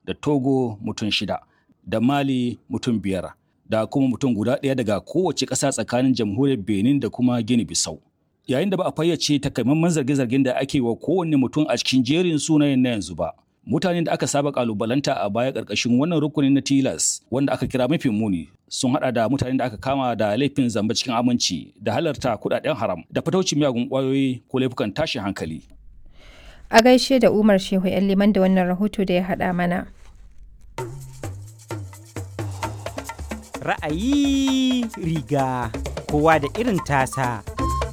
da togo mutum shida da mali mutum biyar da kuma mutum guda ɗaya daga kowace ƙasa tsakanin jamhuriyar benin da kuma gini bisau yayin da ba a fayyace takamaiman zarge-zargen da ake wa kowanne mutum a cikin jerin sunayen na yanzu ba mutanen da aka saba kalubalanta a baya ƙarƙashin wannan rukunin na tilas wanda aka kira mafi muni sun hada da mutanen da aka kama da laifin zamba cikin aminci da halarta kudaden haram da fataucin miyagun kwayoyi ko laifukan tashin hankali a gaishe da umar shehu yan liman da wannan rahoto da ya hada mana ra'ayi riga kowa da irin tasa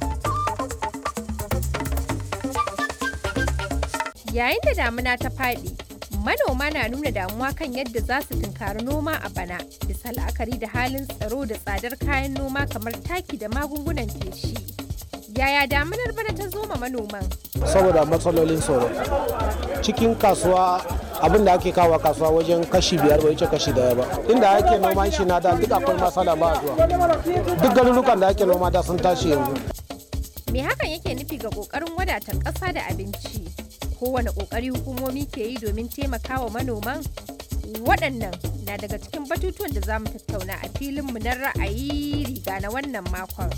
yayin da damuna ta faɗi manoma na nuna damuwa kan yadda za su tunkari noma a bana bisa la'akari da halin tsaro da tsadar kayan noma kamar taki da magungunan feshi yaya damunar bana ta zo ma manoman saboda matsalolin tsoro cikin kasuwa abin da ake kawo kasuwa wajen kashi biyar bai wuce kashi daya ba inda ake noman shi na da duk akwai matsala ba zuwa duk garurukan da ake noma da sun tashi yanzu me hakan yake nufi ga kokarin wadatar ƙasa da abinci kowane kokari hukumomi ke yi domin taimakawa manoman waɗannan na daga cikin batutuwan da za mu tattauna a filinmu na ra'ayi riga na wannan makon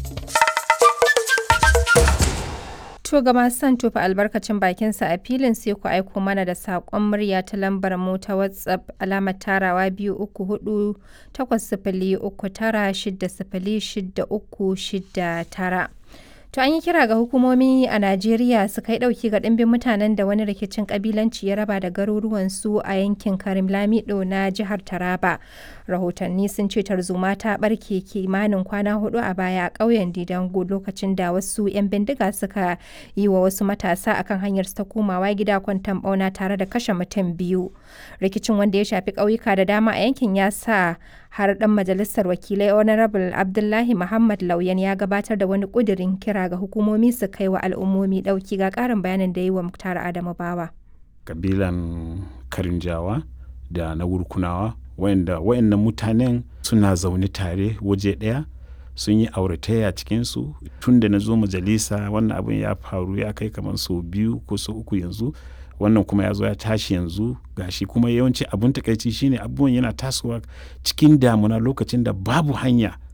To ga masu son tofa albarkacin bakinsa a filin sai ku aiko mana da saƙon murya ta lambar mu ta WhatsApp alamar tarawa biyu uku hudu takwas sifili uku tara shida sifili shida uku shida tara. To an yi kira ga hukumomi a Najeriya su kai ɗauki ga ɗimbin mutanen da wani rikicin ƙabilanci ya raba da garuruwansu a yankin Karim Lamido na jihar Taraba. Rahotanni sun ce tarzoma ta ɓarke kimanin kwana hudu a baya a ƙauyen Didango lokacin da wasu 'yan bindiga suka yi wa wasu matasa akan hanyar ta komawa gida kwantan ɓauna tare da kashe mutum biyu. Rikicin wanda ya shafi ƙauyuka da dama a yankin ya sa har ɗan majalisar wakilai honorable abdullahi muhammad lauyan ya gabatar da wani ƙudirin kira ga hukumomi su kai wa al'ummomi ɗauki ga ƙarin bayanin da yi wa muktar adamu bawa kabilan karinjawa da na wurkunawa wayanda wayannan mutanen suna zaune tare waje ɗaya sun yi auratayya cikinsu tun da na zo majalisa wannan abin ya faru ya kai kamar sau biyu ko sau uku yanzu wannan kuma ya zo ya tashi yanzu gashi kuma yawanci abun takaici shine abubuwan yana tasowa cikin damuna lokacin da babu hanya